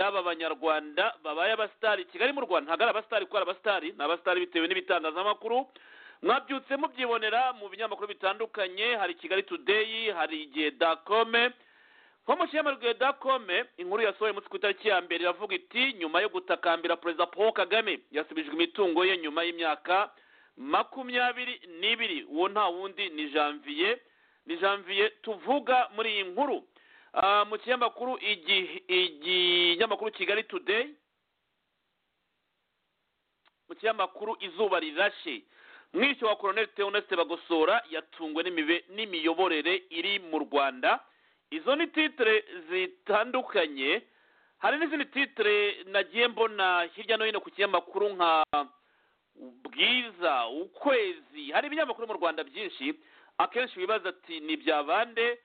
yaba abanyarwanda babaye abasitari kigali mu rwanda ntabwo ari abasitari kuko ari abasitari ni abasitari bitewe n'ibitangazamakuru mwabyutse mubyibonera mu binyamakuru bitandukanye hari kigali tudeyi hari igihe dakome nko mu kinyamakuru dakome inkuru yasohoye umunsi ku itariki ya mbere iravuga iti nyuma yo gutakambira perezida paul kagame yasubijwe imitungo ye nyuma y'imyaka makumyabiri n'ibiri uwo nta wundi ni janvier ni janvier tuvuga muri iyi nkuru mu kinyamakuru ikinyamakuru kigali tudeyi mu kinyamakuru izuba rirashe mwishywa wa koroneli teoneste bagosora yatungwe n'imiyoborere iri mu rwanda izo ni titire zitandukanye hari n'izindi titire nagiye mbona hirya no hino ku kinyamakuru nka bwiza ukwezi hari ibinyamakuru mu rwanda byinshi akenshi wibaza ati ni ibya bande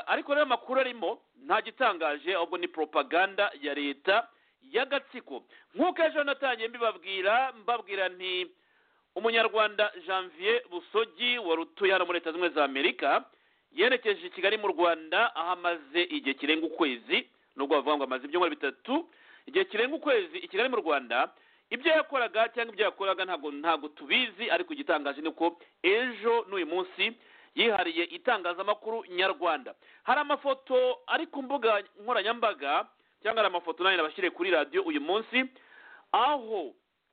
ariko rero amakuru arimo nta gitangaje ahubwo ni propaganda ya leta y'agatsiko nk'uko ejo natangiye mbibabwira mbabwira nti umunyarwanda janvier busogi wari utuye hano muri leta zunze ubumwe za amerika yerekeje i kigali mu rwanda aho amaze igihe kirenga ukwezi nubwo bavuga ngo amaze ibyumweru bitatu igihe kirenga ukwezi i kigali mu rwanda ibyo yakoraga cyangwa ibyo yakoraga ntabwo tubizi ariko igitangaje ni uko ejo n'uyu munsi yihariye itangazamakuru nyarwanda hari amafoto ari ku mbuga nkoranyambaga cyangwa hari amafoto nanjye nabashyiriye kuri radiyo uyu munsi aho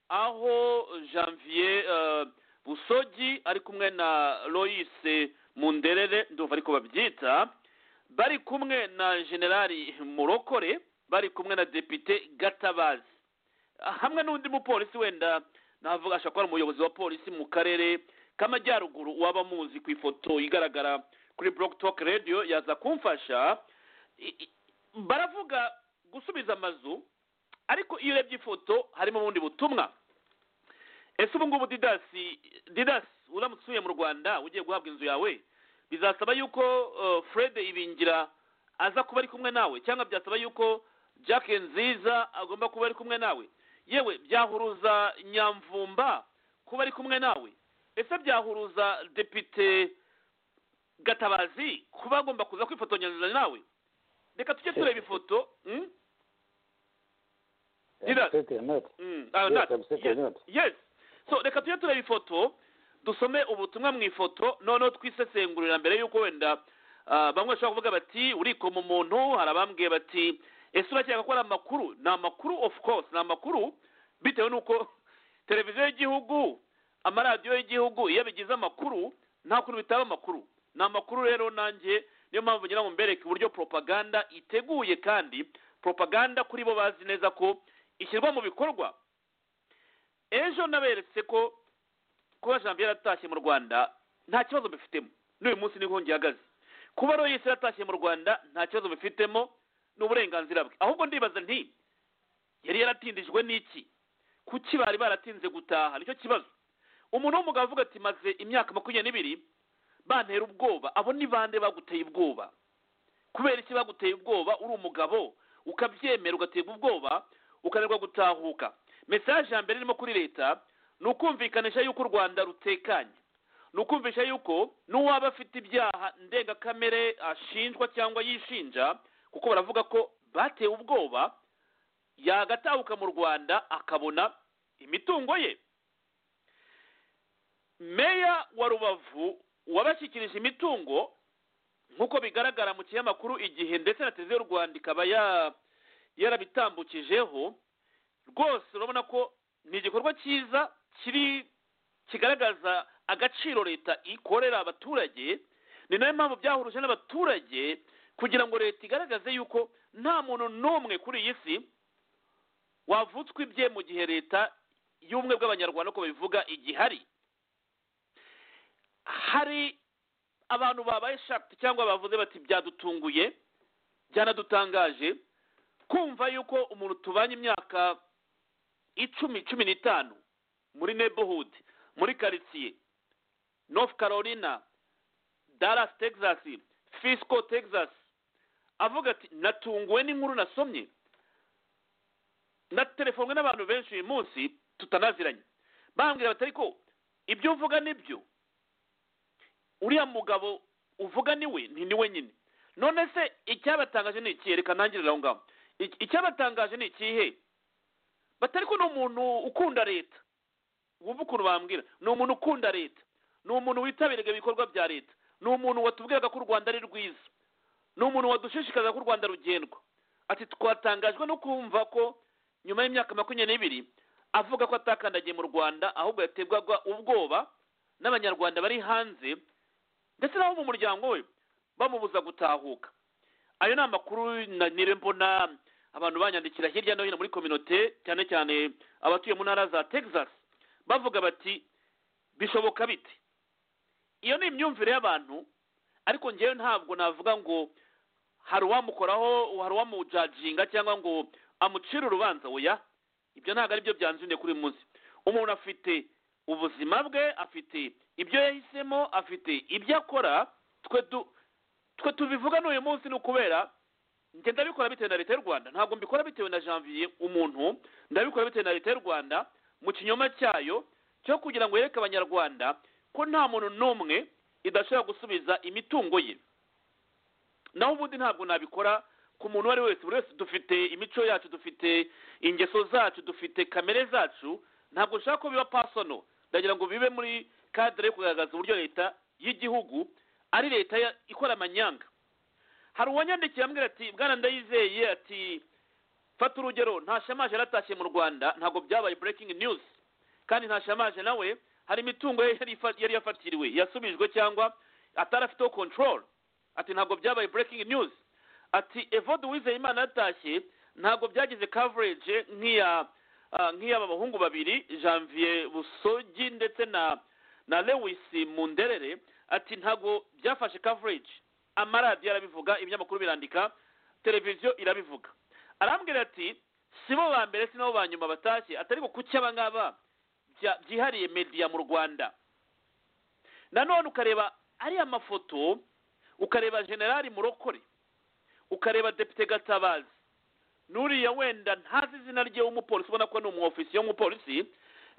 aho janvier busogi ari kumwe na loyise munderere ndumva ariko babyita bari kumwe na generali murokore bari kumwe na depite gatabazi hamwe n'undi mupolisi wenda navuga ashobora kuba ari umuyobozi wa polisi mu karere k'amajyaruguru waba muzi ku ifoto igaragara kuri Block Talk radiyo yaza kumfasha baravuga gusubiza amazu ariko iyo urebye ifoto harimo ubundi butumwa ese ubu ngubu didasi didasi uramutse usuye mu rwanda ugiye guhabwa inzu yawe bizasaba yuko fred ibingira aza kuba ari kumwe nawe cyangwa byasaba yuko jack nziza agomba kuba ari kumwe nawe yewe byahuruza nyamvumba kuba ari kumwe nawe ese byahuruza depite gatabazi kuba agomba kuza kwifotonyiriza nawe reka tujye tureba ifoto reka tujye tureba ifoto dusome ubutumwa mu ifoto noneho twisesengurira mbere y'uko wenda bamwe bashobora kuvuga bati urikoma umuntu hari abambwiye bati ese urakeka ko ari amakuru ni amakuru ofu kose ni amakuru bitewe n'uko televiziyo y'igihugu amaradiyo y'igihugu iyo bigize amakuru nta kuntu bitaba amakuru ni amakuru rero nanjye niyo mpamvu ngira ngo mbereke uburyo propaganda iteguye kandi propaganda kuri bo bazi neza ko ishyirwa mu bikorwa ejo naberetse ko kuba janvier atashye mu rwanda nta kibazo bifitemo n'uyu munsi niho ihagaze kuba rero yise yatashye mu rwanda nta kibazo bifitemo ni uburenganzira bwe ahubwo ndibaza nti yari yaratindijwe n'iki kuki bari baratinze gutaha nicyo kibazo umuntu w'umugabo avuga ati maze imyaka makumyabiri n'ibiri bantera ubwoba abo ni bande baguteye ubwoba kubera iki baguteye ubwoba uri umugabo ukabyemera ugaterwa ubwoba ukananirwa gutahuka mesaje ya mbere irimo kuri leta ni ukumvikanisha yuko u rwanda rutekanye ni ukumvisha yuko n'uwaba afite ibyaha ndengakamere ashinjwa cyangwa yishinja kuko baravuga ko batewe ubwoba yagatahuka mu rwanda akabona imitungo ye meya wa rubavu wabashyikirije imitungo nk'uko bigaragara mu kinyamakuru igihe ndetse na televiziyo y'u rwanda ikaba yarabitambukijeho rwose urabona ko ni igikorwa cyiza kiri kigaragaza agaciro leta ikorera abaturage ni nayo mpamvu byahuruje n'abaturage kugira ngo leta igaragaze yuko nta muntu n'umwe kuri iyi si wavutswa ibye mu gihe leta y'ubumwe bw'abanyarwanda uko babivuga igihari hari abantu babaye shakiti cyangwa bavuze bati byadutunguye byanadutangaje kumva yuko umuntu tubanye imyaka icumi cumi n'itanu muri neighborhood muri karitsiye north carolina dallas texas fisco texas avuga ati natunguwe n'inkuru nasomye natelefonwe n'abantu benshi uyu munsi tutanaziranye bambwira batari ko ibyo uvuga nibyo uriya mugabo uvuga niwe ni niwe nyine none se icyabatangaje ni iki reka ntangirire aho ngaho Iki- icyabatangaje ni ikihe batari ko ni umuntu ukunda leta wumva ukuntu bambwira ni umuntu ukunda leta ni umuntu witabiraga ibikorwa bya leta ni umuntu watubwiraga ko u rwanda ari rwiza ni umuntu wadushishikariza ko u rwanda rugendwa ati twatangajwe no kumva ko nyuma y'imyaka makumyabiri n'ibiri avuga ko atakandagiye mu rwanda ahubwo yatebwaga ubwoba n'abanyarwanda bari hanze ndetse n'abo mu muryango we bamubuza gutahuka ayo ni amakuru na- nire mbona abantu banyandikira hirya no hino muri kominote cyane cyane abatuye mu ntara za texas bavuga bati bishoboka bite iyo ni imyumvire y'abantu ariko njyewe ntabwo navuga ngo hari uwamukoraho hari uwamujajinga cyangwa ngo amucire urubanza oya ibyo ntabwo ari byo byanzuniye kuri uyu munsi umuntu afite ubuzima bwe afite ibyo yahisemo afite ibyo akora twe du- twe tubivuga n'uyu munsi ni ukubera njye ndabikora bitewe na leta y'u rwanda ntabwo mbikora bitewe na janvier umuntu ndabikora bitewe na leta y'u rwanda mu kinyoma cyayo cyo kugira ngo yereke abanyarwanda ko nta muntu n'umwe idashobora gusubiza imitungo ye naho ubundi ntabwo nabikora ku muntu uwo ari we wese buri wese dufite imico yacu dufite ingeso zacu dufite kamere zacu ntabwo nshaka ko biba pasono ndagira ngo bibe muri kadere yo kugaragaza uburyo leta y'igihugu ari leta ya- ikora amanyanga hari uwanyandikiye ambwira ati bwana ndayizeye ati fata urugero nta shamaje yaratashye mu rwanda ntabwo byabaye breaking news kandi nta shamaje nawe hari imitungo ye yari ifa- yari yafatiriwe yasubijwe cyangwa atari afiteho control ati ntabwo byabaye breaking news ati evode uwizeyimana yatashye ntabwo byagize coverage nk'iya ah, nk'iy'aba bahungu babiri janvier busogi ndetse na na lewis munderere ati ntabwo byafashe coverage amaradiyo arabivuga ibinyamakuru birandika televiziyo irabivuga arambwira ati si bo ba mbere si nabo ba nyuma batashye atari ko kuki aba ngaba bya- byihariye media mu rwanda nanone ukareba ariya mafoto ukareba generali murokore ukareba depite gatabazi n'uriya wenda ntazi izina rye w'umupolisi ubona ko ni umwofisiye w'umupolisi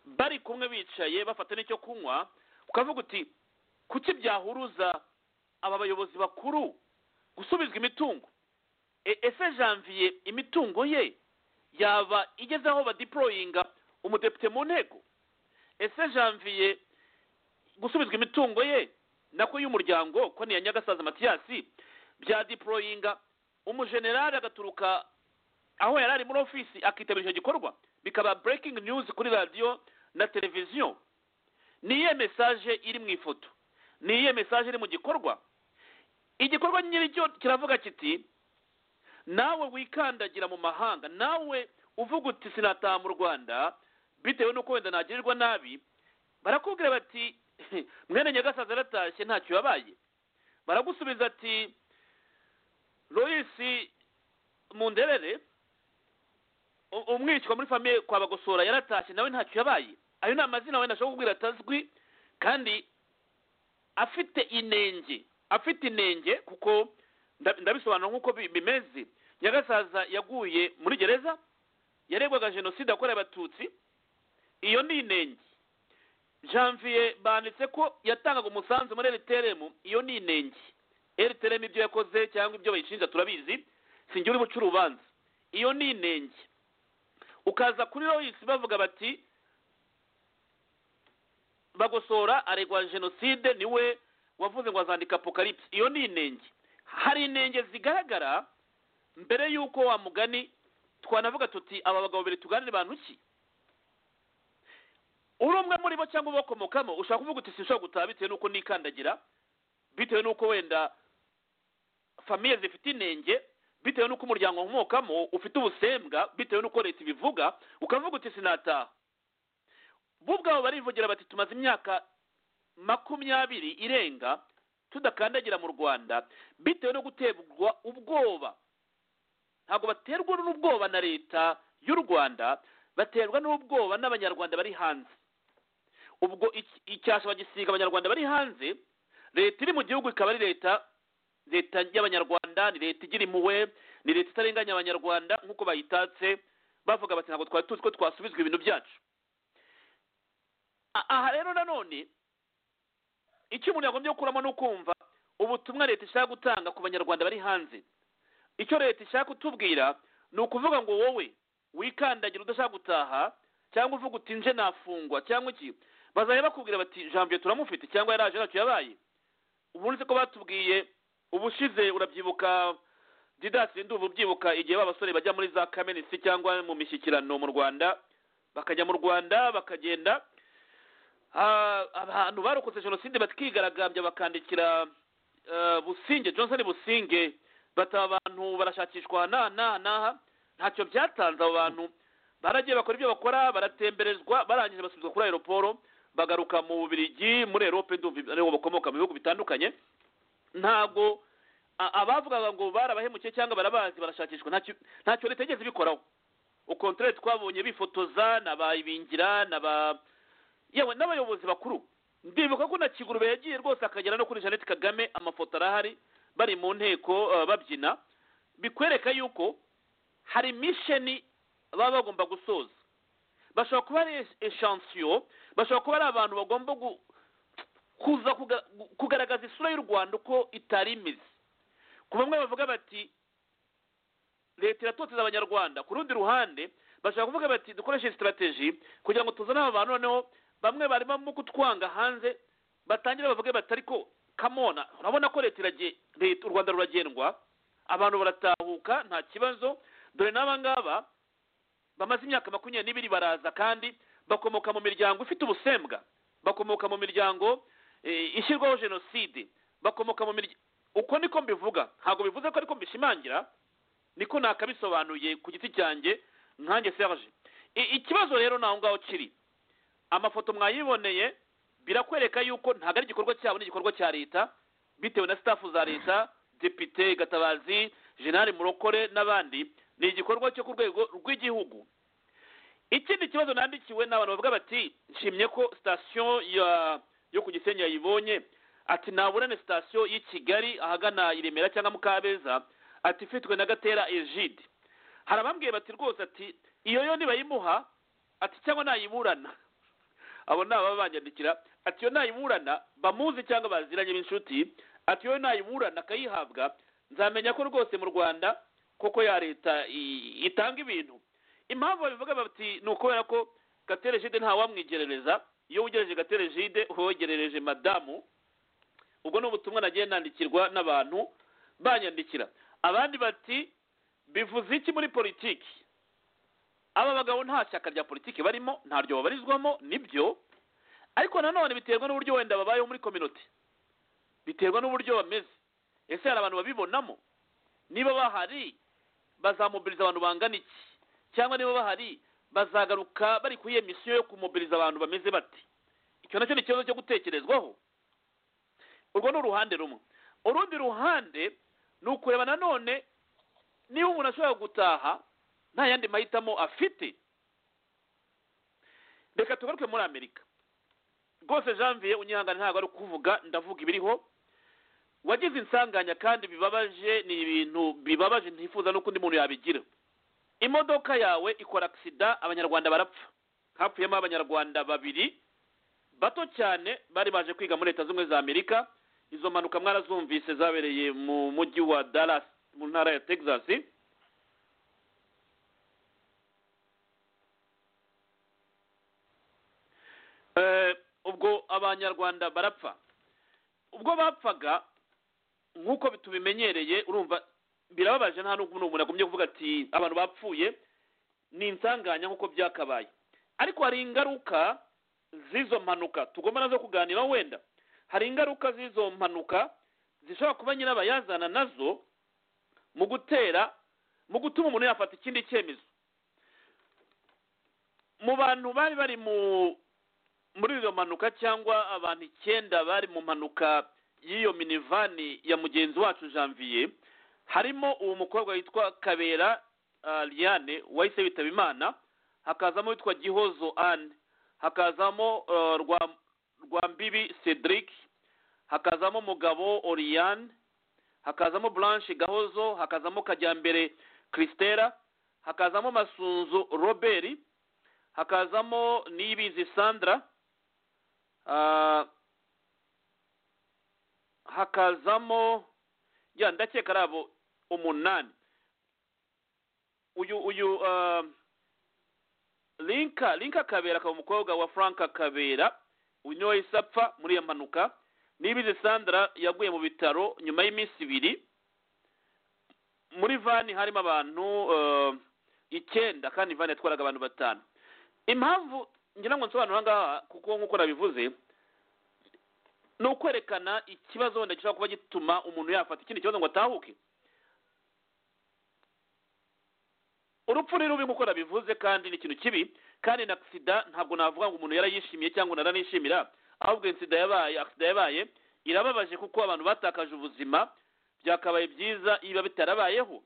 bari kumwe bicaye bafata n'icyo kunywa ukavuga uti kuki byahuruza aba bayobozi bakuru gusubizwa imitungo E- ese janvier imitungo ye yaba igeze aho badiporoyinga umudepite mu nteko ese janvier gusubizwa imitungo ye nako y'umuryango ko ni iya nyagasaza matiyasi byadiporoyinga umujenerali agaturuka aho yari ari muri ofisi akitabira icyo gikorwa bikaba breaking news kuri radiyo na televiziyo ni iyihe mesaje iri mu ifoto ni iyihe mesaje iri mu gikorwa igikorwa nyiricyo kiravuga kiti nawe wikandagira mu mahanga nawe uvuga uti sinataha mu rwanda bitewe n'uko wenda nagirirwa nabi barakubwira bati mwene nyagasaza aratashye ntacyo yabaye baragusubiza ati loyisi munderere u- umwishywa muri famiye kwa bagosora yaratashye nawe ntacyo yabaye ayo ni amazina wenda ashobora kubwira atazwi kandi afite inenge afite inenge kuko nda- ndabisobanura nk'uko bi- bimeze nyagasaza yaguye muri gereza yaregwaga jenoside yakorewe abatutsi iyo ni inenge janvier banditse ko yatangaga umusanzu muri rtrm iyo ni inenge rtrm ibyo yakoze cyangwa ibyo bayishinja turabizi sinjye uri buca urubanza iyo ni inenge ukaza kuri royisi bavuga bati bagosora aregwa jenoside niwe wavuze ngo azandika apocalypse iyo ni inenge hari inenge zigaragara mbere y'uko wa mugani twanavuga tuti aba bagabo babiri tuganire bantu ki uri umwe muri bo cyangwa ubakomokamo ushaka kuvuga uti sinshobora gutaha bitewe n'uko nikandagira bitewe n'uko wenda famiye zifite inenge bitewe n'uko umuryango nkomokamo ufite ubusembwa bitewe n'uko leta ibivuga ukavuga uti sinataha bo ubwabo barivugira bati tumaze imyaka makumyabiri irenga tudakandagira mu rwanda bitewe no guterwa ubwoba ntabwo baterwa n'ubwoba na leta y'u rwanda baterwa n'ubwoba n'abanyarwanda bari hanze ubwo iki- icyasha bagisiga abanyarwanda bari hanze leta iri mu gihugu ikaba ari leta leta y'abanyarwanda ni leta igira impuhwe ni leta itarenganya abanyarwanda nk'uko bayitatse bavuga bati ntabwo twari tuzi ko twasubizwa ibintu byacu A- aha rero nanone icyo umuntu yagombye gukuramo ni ukumva ubutumwa leta ishaka gutanga ku banyarwanda bari hanze icyo leta ishaka kutubwira ni ukuvuga ngo wowe wikandagira udashaka gutaha cyangwa uvuga uti nje nafungwa cyangwa iki bazajya bakubwira bati janvier turamufite cyangwa yaraje ntacyo yabaye ubu uretse ko batubwiye ubushize urabyibuka didasi nduba ubyibuka igihe ba basore bajya muri za kamenisi cyangwa mu mishyikirano mu rwanda bakajya mu rwanda bakagenda Ah, abantu barokotse jenoside bakigaragambya bakandikira eh, businge johnson businge bata abantu barashakishwa n'aha n'aha n'aha ntacyo byatanze abo bantu baragiye bakora ibyo bakora baratemberezwa barangije basubizwa kuri aeroporo bagaruka mu bubirigi muri erope ndumva ariho bakomoka mu bihugu bitandukanye ntabwo a- abavugaga ngo barabahemukiye cyangwa barabazi barashakishwa ntacyo ntacyo leta yigeze ibikoraho ukontere twabonye bifotoza n'abayibingira n'aba yewe n'abayobozi bakuru ndibuka ko na kigurube yagiye rwose akagera no kuri jeannette kagame amafoto arahari bari mu nteko eh, babyina bikwereka yuko hari misheni baba bagomba gusoza bashobora kuba ari eshansiyo bashobora kuba ari abantu bagomba gu- kuza kuga- gu- kugaragaza isura y'u rwanda uko itari imeze ku bamwe bavuga bati leta iratoteza abanyarwanda ku rundi ruhande bashaka kuvuga bati dukoreshe sitarateji kugira ngo tuzane aba bantu noneho bamwe barimo kutwanga hanze batangire bavuge bati ariko kamona urabona ko leta iragiye leta u rwanda ruragendwa abantu baratahuka nta kibazo dore n'aba ngaba bamaze imyaka makumyabiri n'ibiri baraza kandi bakomoka mu miryango ifite ubusembwa bakomoka mu miryango eh, ishyirwaho jenoside bakomoka mu miryango uko niko mbivuga ntabwo bivuze ko ariko mbishimangira niko nakabisobanuye ku giti cyanjye nkanjye serge I- ikibazo rero naho ngaho kiri amafoto mwayiboneye birakwereka yuko ntabwo ari igikorwa cyabo n'igikorwa cya leta bitewe na staff za leta depite gatabazi general murokore n'abandi ni igikorwa cyo ku rwego rw'igihugu ikindi kibazo nandikiwe ni abantu bavuga bati nshimye ko sitasiyo ya yo ku gisenyi yayibonye ati naburane sitasiyo y'i kigali ahagana i remera cyangwa mukabeza ati ifitwe na gatera egide hari abambwiye bati rwose ati iyo yo nibayimuha ati cyangwa nayiburana abo ni ababa banyandikira ati iyo nayiburana bamuzi cyangwa baziranye b'inshuti ati iyo nayiburana akayihabwa nzamenya ko rwose mu rwanda koko ya leta i- itanga ibintu impamvu babivuga bati ni ukubera ko gatera egide ntawamwigerereza iyo wegereje gatera egide uba wegerereje madamu ubwo ni ubutumwa nagiye nandikirwa n'abantu banyandikira abandi bati bivuze iki muri politiki aba bagabo nta shyaka rya politiki barimo ntaryo babarizwamo nibyo ariko nanone biterwa n'uburyo wenda babayeho muri kominote biterwa n'uburyo bameze ese hari abantu babibonamo niba bahari bazamobiriza abantu bangana iki cyangwa niba bahari bazagaruka bari kuri iyo misiyo yo kumobiriza abantu bameze bati icyo nacyo ni ikibazo cyo gutekerezwaho urwo ni uruhande rumwe urundi ruhande ni ukureba nanone niba umuntu ashobora gutaha nta yandi mahitamo afite reka tugaruke muri amerika rwose janvier unyihangane ntabwo ari kuvuga ndavuga ibiriho wagize insanganya kandi bibabaje ni ibintu bibabaje ntifuza n'uko undi muntu yabigira imodoka yawe ikora agisida abanyarwanda barapfa hapfuyemo abanyarwanda babiri bato cyane bari baje kwiga muri leta z'ubumwe za amerika izo mpanuka mwarazumvise zabereye mu mujyi wa dallas mu ntara ya texas Eh, ubwo abanyarwanda barapfa ubwo bapfaga nk'uko tubimenyereye urumva birababaje nta n'ubwo umuntu agumye kuvuga ati abantu bapfuye ni insanganya nk'uko byakabaye ariko hari ingaruka z'izo mpanuka tugomba nazo kuganira wenda hari ingaruka z'izo mpanuka zishobora kuba nyirabayazana nazo mu gutera mu gutuma umuntu yafata ikindi cyemezo mu bantu bari bari mu muri iyo mpanuka cyangwa abantu icyenda bari mu mpanuka y'iyo minivani ya mugenzi wacu janvier harimo uwo mukobwa witwa kabera ah, liane wahise witaba imana hakazamo witwa gihozo anne hakazamo eh, rwa rwambibi cedric hakazamo mugabo oriane hakazamo blanche gahozo hakazamo kajyambere christera hakazamo masunzu robert hakazamo niyibizi sandra Ah, hakazamo ya ndakeka ari abo umunani uyu uyu ah, linka linka kabera akaba umukobwa wa frank kabera uyu niwe wahise apfa muri iyo mpanuka nibizi sandra yaguye mu bitaro nyuma y'iminsi ibiri muri vani harimo abantu ah, icyenda kandi vani yatwaraga abantu batanu impamvu ngira ngo nsobanure ahangaha kuko nk'uko nabivuze ni ukwerekana ikibazo wenda gishobora kuba gituma umuntu yafata ikindi kibazo ngo atahuke urupfu ni rubi nk'uko nabivuze kandi ni ikintu kibi kandi na sida ntabwo navuga ngo umuntu yarayishimiye cyangwa umuntu aranishimira ahubwo iyi sida yabaye agisida yabaye irababaje kuko abantu batakaje ubuzima byakabaye byiza iyo biba bitarabayeho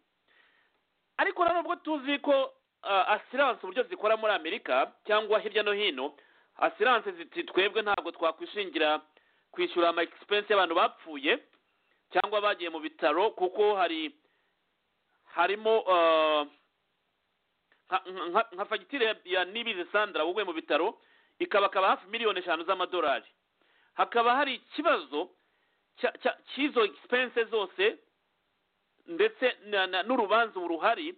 ariko na nubwo tuzi ko ah, asiranse uburyo zikora muri amerika cyangwa hirya no hino asiranse ziti twebwe ntabwo twakwishingira kwishyura ama egisipense y'abantu bapfuye cyangwa bagiye mu bitaro kuko hari harimo ah, nka- nka- nka fagitire ya- ya nibizi sandra wowe mu bitaro ikabakaba hafi miliyoni eshanu z'amadolari hakaba hari ikibazo cya- cya- cy'izo egisipense zose ndetse na- na- n'urubanza ubu ruhari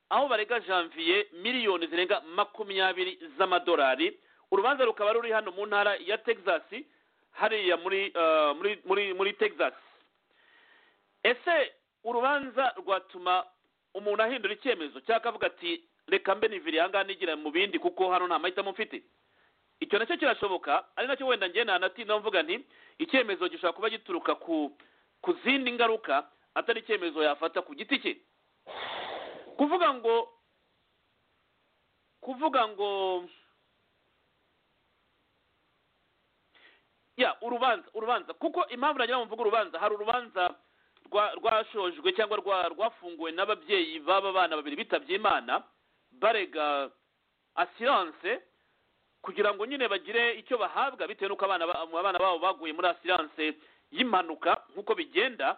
aho barega janvier miliyoni zirenga makumyabiri z'amadolari urubanza rukaba ruri hano mu ntara ya texas hariya muri eh, muri muri muri texas ese urubanza rwatuma umuntu ahindura icyemezo cyangwa akavuga ati reka mbe nivire aha ngaha nigira mu bindi kuko hano nta mahitamo mfite icyo nacyo kirashoboka ari nacyo wenda njye nanatinda mvuga nti icyemezo gishobora kuba gituruka ku ku zindi ngaruka atari icyemezo yafata ku giti cye kuvuga ngo kuvuga ngo ya urubanza urubanza kuko impamvu nagira ngo mvuge urubanza hari urubanza rwa- rwashojwe cyangwa rwa- rwafunguwe n'ababyeyi b'aba bana babiri bitabye imana barega asiranse kugira ngo nyine bagire icyo bahabwa bitewe n'uko abana ba- abana babo baguye muri asiranse y'impanuka nk'uko bigenda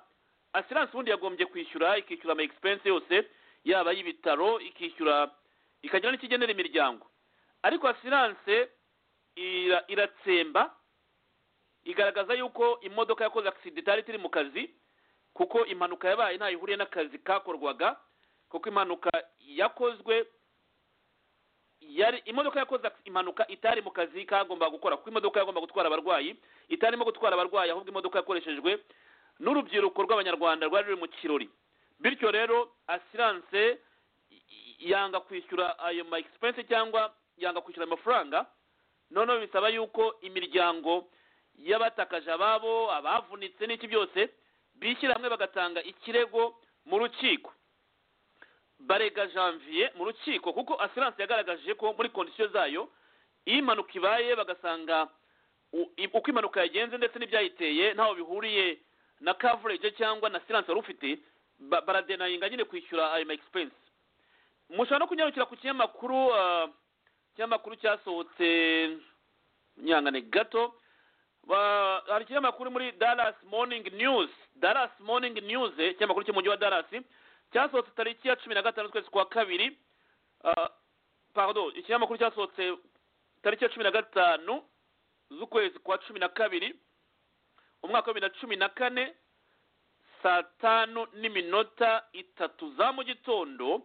asiranse ubundi yagombye kwishyura ikishyura ama egisipense yose yaba y'ibitaro ikishyura ikagira n'ikigenera imiryango ariko asiranse ira- iratsemba igaragaza yuko imodoka yakoze agisida itari ikiri mu kazi kuko impanuka yabaye ntayo ihuriye n'akazi kakorwaga kuko impanuka yakozwe yari imodoka yakoze ac- impanuka itari mu kazi kagombaga gukora kuko imodoka yagomba gutwara abarwayi itarimo gutwara abarwayi ahubwo imodoka yakoreshejwe n'urubyiruko rw'abanyarwanda rwari ruri mu kirori bityo rero asiranse y- y- yanga kwishyura ayo ma egisipense cyangwa yanga kwishyura ayo mafaranga noneho bisaba yuko imiryango y'abatakaje ababo abavunitse n'iki byose bishyira hamwe bagatanga ikirego mu rukiko barega janvier mu rukiko kuko asiranse yagaragaje ko muri kondisiyo zayo iyo impanuka ibaye bagasanga u- i- uko impanuka yagenze ndetse n'ibyayiteye ntaho bihuriye na coverage cyangwa na asiranse wari ufite ba- baradenayinga nyine kwishyura ayo ma egisipense mushobora no kunyarukira ku kinyamakuru ah, ikinyamakuru cyasohotse nyangane gato Ba- hari ikinyamakuru muri Dallas Morning News Dallas Morning News eh, ikinyamakuru cy'umujyi wa Dallas cyasohotse tariki ya cumi na gatanu z'ukwezi kwa kabiri ah, pardon ikinyamakuru cyasohotse tariki ya cumi na gatanu z'ukwezi kwa cumi na kabiri umwaka wa bibiri na cumi na kane saa tanu n'iminota itatu za mu gitondo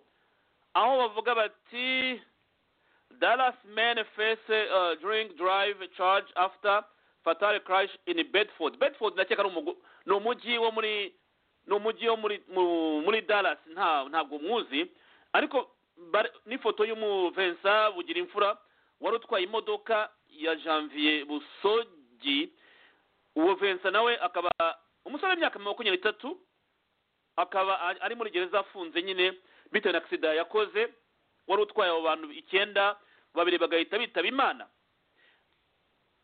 aho bavuga bati Dallas men face uh, drink drive charge after fatal crash in Bedford. Bedford ndakeka ari umugu- ni umujyi wo muri ni umujyi wo muri mu- muri Dallas nta ntabwo mwuzi ariko bare- n'ifoto y'umu Vincent bugira imfura wari utwaye imodoka ya Janvier Busogi uwo Vincent nawe akaba umusore w'imyaka makumyabiri n'itatu akaba a- ari muri gereza afunze nyine bitewe na agisida yakoze wari utwaye abo bantu icyenda babiri bagahita bitaba imana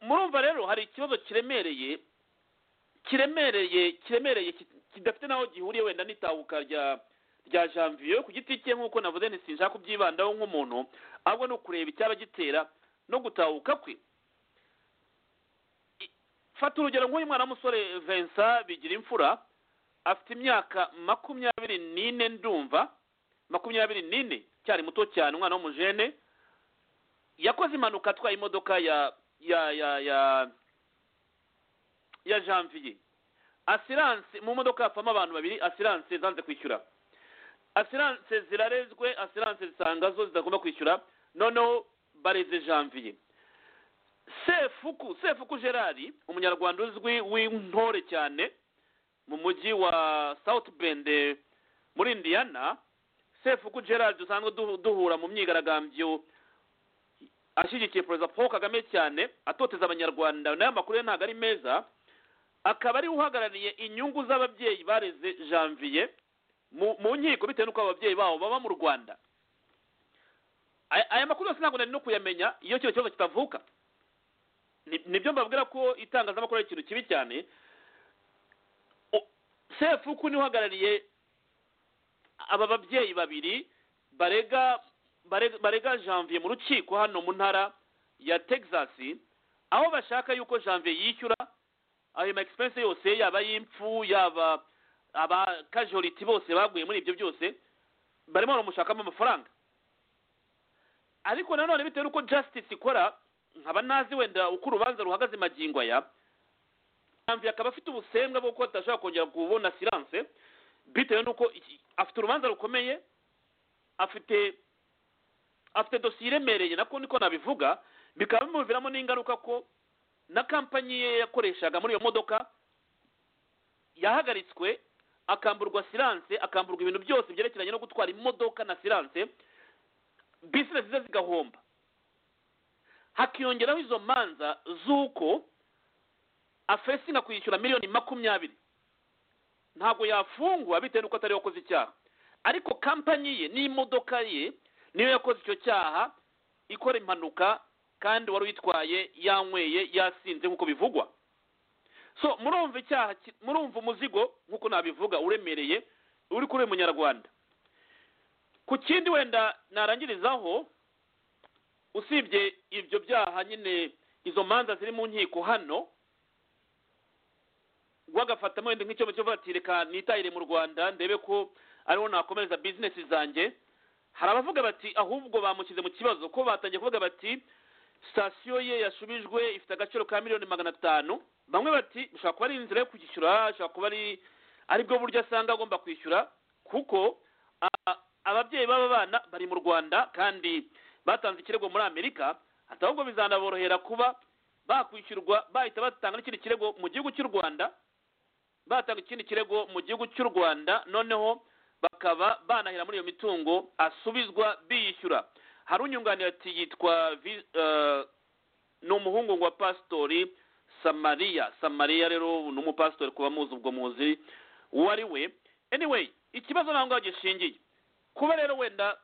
murumva rero hari ikibazo kiremereye kiremereye kiremereye ki- kidafite n'aho gihuriye wenda n'itahuka rya rya janvier ku giti cye nk'uko navuze nti sinshaka kubyibandaho nk'umuntu ahubwo ni ukureba icyaba gitera no gutahuka kwe I- fata urugero nk'uyu mwana w'umusore vincent bigira imfura afite imyaka makumyabiri n'ine ndumva makumyabiri n'ine cyari muto cyane umwana w'umujene yakoze impanuka atwaye imodoka ya ya ya ya ya janvier asiranse mu modoka hapfamo abantu babiri asiranse zanze kwishyura asiranse zirarezwe asiranse zisanga zo zitagomba kwishyura noneho bareze janvier sefuku sefuku gerard umunyarwanda uzwi w'intore cyane mu mujyi wa south bend muri indiana sefuku gerard dusanzwe du- duhura mu myigaragambyo ashyigikiye perezida paul kagame cyane atoteza abanyarwanda nayo amakuru ye ntabwo ari meza akaba ariwe uhagarariye inyungu z'ababyeyi bareze janvier mu mu nkiko bitewe n'uko ababyeyi babo baba mu rwanda Aya- aya makuru yose ntabwo nari no kuyamenya iyo kino kibazo kitavuka Ni- nibyo mbabwira ko itangazamakuru ari ikintu kibi cyane O- sefuku niwe uhagarariye aba babyeyi babiri barega barega- barega janvier mu rukiko hano mu ntara ya texas aho bashaka yuko janvier yishyura ayo ma expense yose yaba ay'impfu yaba aba casualty bose baguye muri ibyo byose barimo baramushakamo amafaranga ariko nanone bitewe n'uko justice ikora nkaba ntazi wenda uko urubanza ruhagaze magingo aya Janvier akaba afite ubusembwa bwo kuba atashobora kongera kubona silence bitewe n'uko iki- afite urubanza rukomeye afite afite dosiye iremereye nako niko nabivuga bikaba bimuviramo n'ingaruka ko na kampanyi ye yakoreshaga muri iyo modoka yahagaritswe akamburwa siranse akamburwa ibintu byose byerekeranye no gutwara imodoka na siranse bizinesi ze zigahomba hakiyongeraho izo manza z'uko afesinga kwishyura miliyoni makumyabiri ntabwo yafungwa bitewe n'uko atari yakoze icyaha ariko kampanyi ye n'imodoka ye niyo yakoze icyo cyaha ikora impanuka kandi wari uyitwaye yanyweye yasinze nk'uko bivugwa so murumva icyaha ki- murumva umuzigo nk'uko nabivuga uremereye uri kuri uyu munyarwanda ku kindi wenda narangirizaho usibye ibyo byaha nyine izo manza ziri mu nkiko hano wagafatamo wenda nk'icyobo cyo kuvuga ati reka nitahire mu rwanda ndebe ko ariho nakomereza bizinesi zanjye hari abavuga bati ahubwo bamushyize mu kibazo ko batangiye kuvuga bati sitasiyo ye yasubijwe ifite agaciro ka miliyoni magana atanu bamwe bati bishobora kuba ari inzira yo kwishyura bishobora kuba ari aribwo buryo asanga agomba kwishyura kuko a- ababyeyi b'aba bana bari mu rwanda kandi batanze ikirego muri amerika ati ahubwo bizanaborohera kuba bakwishyurwa bahita batanga n'ikindi kirego mu gihugu cy'u rwanda batanga ikindi kirego mu gihugu cy'u rwanda noneho bakaba banahera muri iyo mitungo asubizwa biyishyura hari unyunganira ati yitwa Vi- eh, ni umuhungu wa pasitori samariya samariya rero ni umupasitori kuba muzi ubwo muzi uwo ari we anyway ikibazo ntabwo ngaho gishingiye kuba rero wenda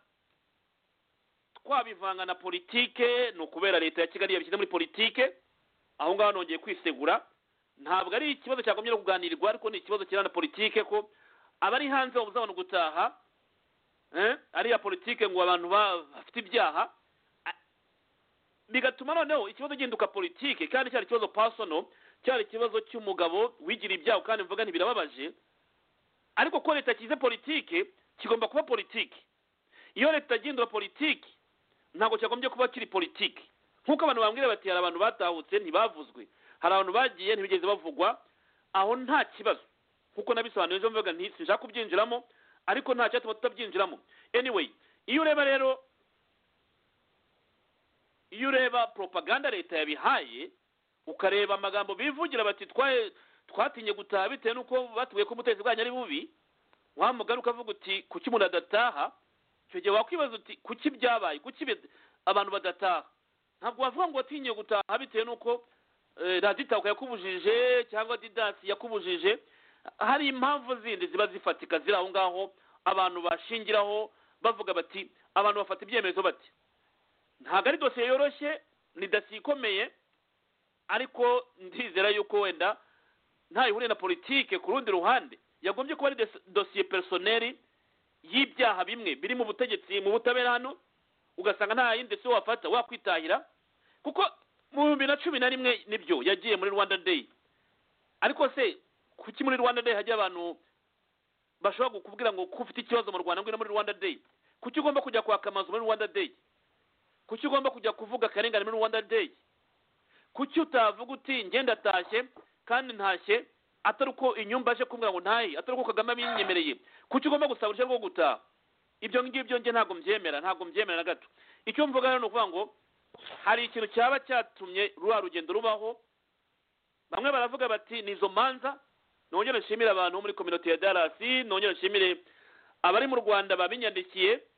twabivanga na politike ni ukubera leta ya kigali yabishyize muri politike aho ngaho nongeye kwisegura ntabwo ari ikibazo cyagombye no kuganirwa ariko ni ikibazo kirana politike ko abari hanze babuze abantu gutaha eh, ariya politike ngo abantu ba- bafite ibyaha A- bigatuma noneho ikibazo gihinduka politike kandi cyari ikibazo personal cyari ikibazo cy'umugabo wigira ibyaha kandi mvuga ntibirababaje ariko ko leta kize politike kigomba kuba politike iyo leta igihindura politike ntabwo cyagombye kuba kiri politike nk'uko abantu bambwira bati hari abantu batahutse ntibavuzwe hari abantu bagiye ntibigeze bavugwa aho nta kibazo nk'uko nabisobanuye ejo mvuga nti sinshaka kubyinjiramo ariko nta cyatuma tutabyinjiramo anyway iyo ureba rero iyo ureba propaganda leta yabihaye ukareba amagambo bivugira bati twaye twatinye gutaha bitewe n'uko batubwiye ko ubutegetsi bwanyu ari bubi wa mugari ukavuga uti kuki umuntu adataha icyo gihe wakwibaza uti kuki byabaye kuki bid- abantu badataha ntabwo wavuga ngo watinye gutaha bitewe n'uko eh, raditako yakubujije cyangwa didasi yakubujije hari impamvu zindi ziba zifatika ziri aho ngaho abantu bashingiraho bavuga bati abantu bafata ibyemezo bati ntabwo ari dosiye yoroshye ni dosiye ikomeye ariko ndizera yuko wenda ntayihuriye na politike ku rundi ruhande yagombye kuba ari des- dosiye personeri y'ibyaha bimwe biri mu butegetsi mu butabera hano ugasanga nta yindi si wafata wakwitahira kuko mu bihumbi na cumi na rimwe nibyo yagiye muri rwanda day ariko se kuki muri rwanda day hajya abantu bashobora kukubwira ngo ko ufite ikibazo mu rwanda ngwino muri rwanda day kuki ugomba kujya kwaka amazu muri rwanda day kuki ugomba kujya kuvuga akarengane muri rwanda day kuki utavuga uti ngenda atashye kandi ntashye atari uko inyumba aje kumbwira ngo ntahe atari uko kagame abinyemereye kuki ugomba gusaba uruhushya rwo gutaha ibyo ngibyo njye ntabwo mbyemera ntabwo mbyemera na gato icyo mvuga rero ni ukuvuga ngo hari ikintu cyaba cyatumye ruriya rugendo rubaho bamwe baravuga bati ni izo manza nongere nshimire abantu bo muri kominote ya darasi nongere nshimire abari mu rwanda babinyandikiye